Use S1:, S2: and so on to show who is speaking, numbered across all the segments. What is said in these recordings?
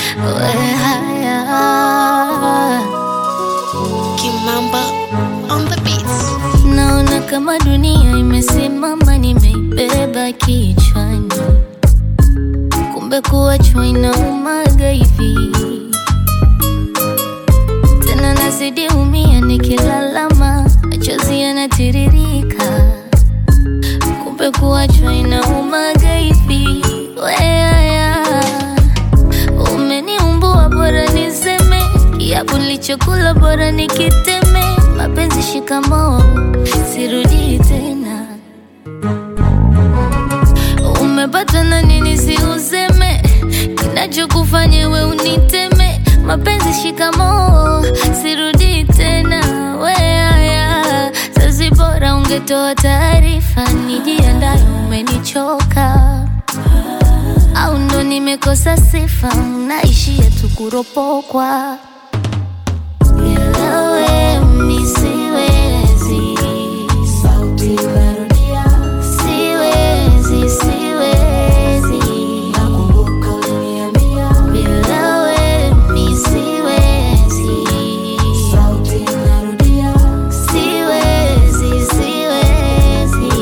S1: we haya
S2: Kimamba on the beats.
S1: Naona kama dunia imesimama, nimeibeba kichwani, kumbe kuachwa inaumaga hivi. Tena nazidi umia, nikilalama machozi yanatiririka, kumbe kuachwa inaumaga hivi. Weaya, umeniumbua, bora niseme kiapo nilichokula, bora nikiteme. Mapenzi shikamoo, sirudi tena. Umepata na nini si useme, kinachokufanya we uniteme. Mapenzi shikamoo, sirudi tena. Weaya, sasi bora ungetoa taarifa, nijiandae, umenichoka au ndo nimekosa sifa, naishia tu kuropokwa. Bila we mi siwezi, siwezi, siwezi. Bila we mi siwezi, siwezi, siwezi.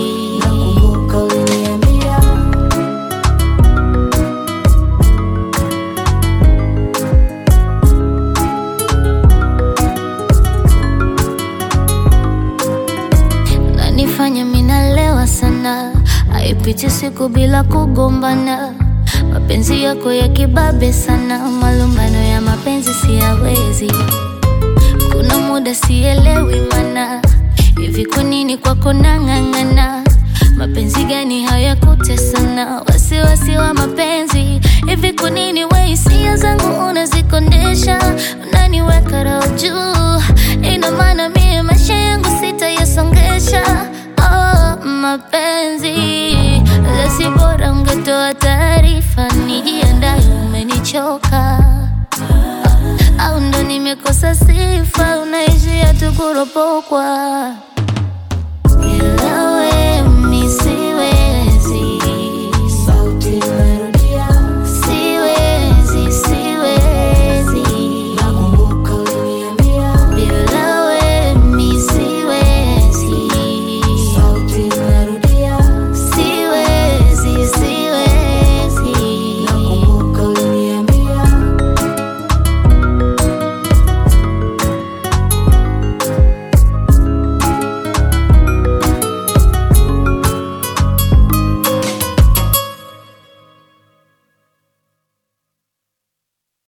S1: nanifanya minalewa sana, haipiti siku bila kugombana. Mapenzi yako ya kibabe sana, malumbano ya mapenzi siyawezi. Kuna muda sielewi mana, hivi kwa nini kwako nang'ang'ana? Mapenzi gani hayakutesana? Wasiwasi wa mapenzi, hivi kwa nini we hisia zangu unazikondesha? Unaniweka roho juu, ina maana mie maisha yangu sitayasongesha. Oh, mapenzi lasi, bora ungetoa taarifa, nijiandae, umenichoka au ndo nimekosa sifa, unaishia tu kuropokwa. Bila we mi siwezi